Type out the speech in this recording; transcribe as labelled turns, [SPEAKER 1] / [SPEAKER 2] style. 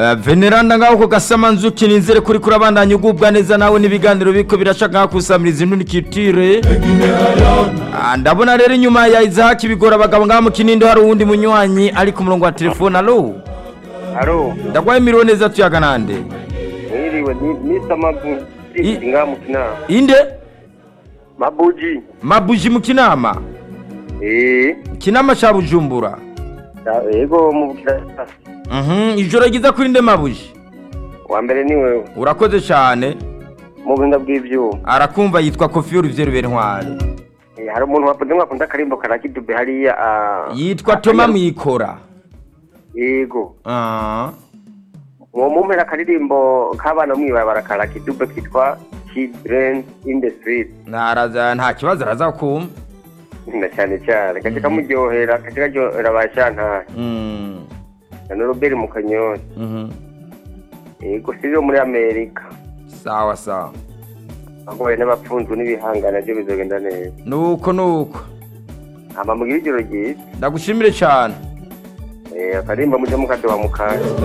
[SPEAKER 1] Eh, veneranda ngaho ku gasamanzuki nizere kuri kurabandanya ugubwa neza nawe n'ibiganiro biko birashaka nka kusamiriza intunikitire Ah, ndabona rero inyuma ya izahaki bigora abagabo ngaho mu kinindo hari uwundi munywanyi ari ku murongo wa telefone alo
[SPEAKER 2] Haro,
[SPEAKER 1] ndagwaye miriwe neza tuyaga nande
[SPEAKER 2] mwiriwe ni Mr. Mabuji
[SPEAKER 1] I-
[SPEAKER 2] nga mu kinama.
[SPEAKER 1] inde
[SPEAKER 2] Mabuji.
[SPEAKER 1] mabuji mu kinama
[SPEAKER 2] Eh,
[SPEAKER 1] kinama ca bujumbura
[SPEAKER 2] da- yego mu bukira.
[SPEAKER 1] Mhm, ijoro ryiza kuri nde mabuji
[SPEAKER 2] Wa mbere ni wewe.
[SPEAKER 1] urakoze cyane
[SPEAKER 2] Mu buhinga bw'ivyuma.
[SPEAKER 1] arakumva yitwa kofi y'uruvye rubera intwari
[SPEAKER 2] Eh, hari umuntu wavuze ngo akunda akarimbo karakidube hariya ah,
[SPEAKER 1] yitwa toma mwikora
[SPEAKER 2] Yego.
[SPEAKER 1] Ah,
[SPEAKER 2] Uwo mumpera akaririmbo k'abana mw'ibarabara karakidube kitwa Children in the Street.
[SPEAKER 1] ntaraza nta kibazo araza kumva
[SPEAKER 2] Na cyane cyane gace kamuryohera gace karyohera abashantari.
[SPEAKER 1] Mm,
[SPEAKER 2] Na Robert mu Kanyosha.
[SPEAKER 1] mhm.
[SPEAKER 2] Yego sivyo muri Amerika.
[SPEAKER 1] sawa sawa
[SPEAKER 2] Agoye n'abapfunzwe n'ibihangana byo bizogenda neza.
[SPEAKER 1] nuko nuko
[SPEAKER 2] Hama mugira ijoro ryiza.
[SPEAKER 1] ndagushimire cyane
[SPEAKER 2] Eh, akarimba mujya mukadoha mu kanya.